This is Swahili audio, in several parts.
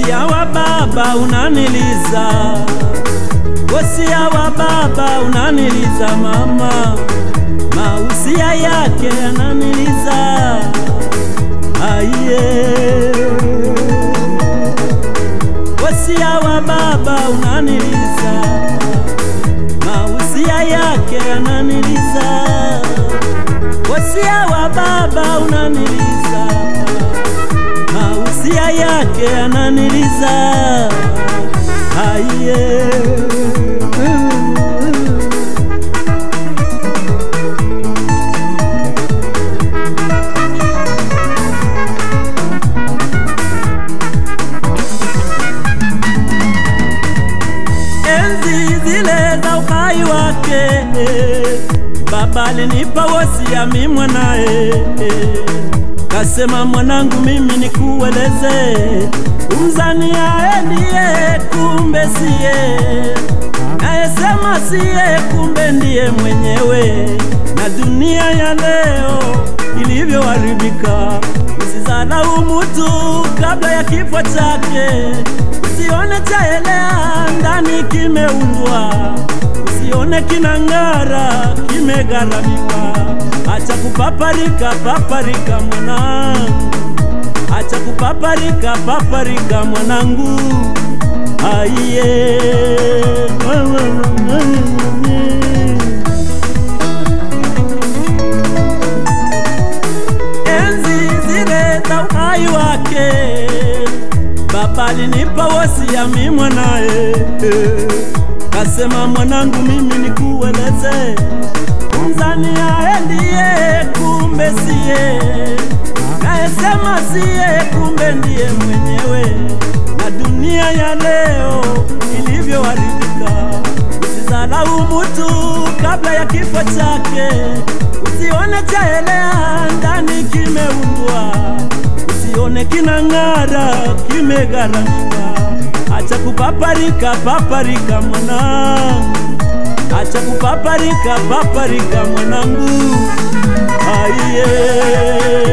Wosia wa baba unaniliza, wosia wa baba unaniliza mama, mausia yake yananiliza aiye. Wosia wa baba unaniliza, mausia yake yananiliza, wosia wa baba unaniliza mausia yake yananiliza aiye. Enzi zile za uhai wake baba alinipa wosia mi mwanae kasema mwanangu, mimi nikueleze, umzani aye ndiye, kumbe siye, nayesema siye, kumbe ndiye mwenyewe. Na dunia ya leo ilivyoharibika, usidharau mutu kabla ya kifo chake, usione chaelea ndani kimeundwa, usione kinang'ara kimegharamika. Acha kupaparika paparika mwanangu, acha kupaparika paparika mwanangu, aiye. Enzi zile za uhai wake baba alinipa wosia mi mwanae, kasema mwanangu, mimi nikueleze mzani aye ndiye, kumbe siye, nayesema siye, kumbe ndiye mwenyewe. Na dunia ya leo ilivyoharibika, usidharau mutu kabla ya kifo chake, usione chaelea ndani kimeundwa, usione kinang'ara kimegharamika. Acha kupaparika paparika mwanangu acha kupaparika paparika mwanangu, aiye.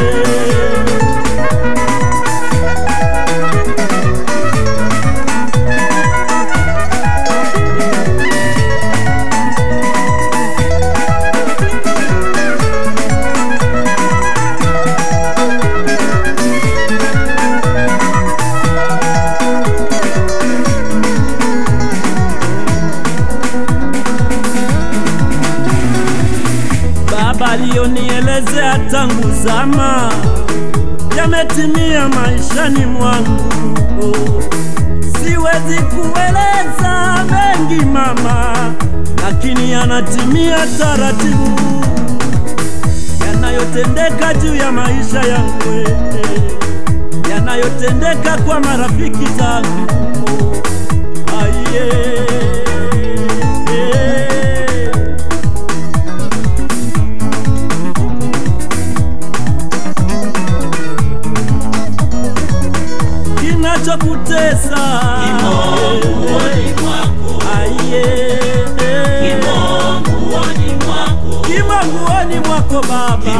Baba aliyonielezea tangu zama yametimia maishani mwangu. Oh, siwezi kueleza mengi mama, lakini yanatimia taratibu, yanayotendeka juu ya maisha yangu, eh, yanayotendeka kwa marafiki zangu. Oh, aiye, eh. kinachokutesa aiye kimo nguoni mwako baba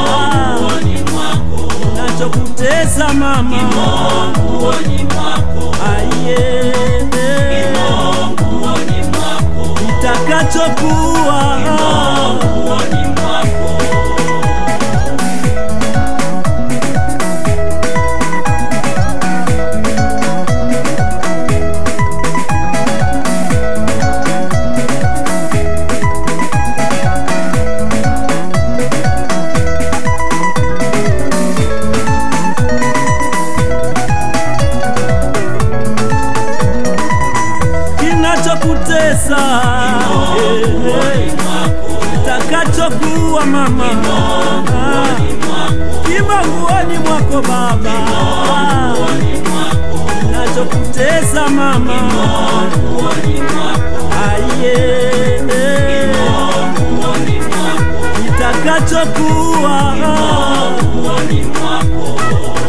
kinachokutesa mama aiye kitakachokuwa kinachokutesa kitakachokuwa mama kimo nguoni mwako baba kinachokutesa mama aiye kitakachokuwa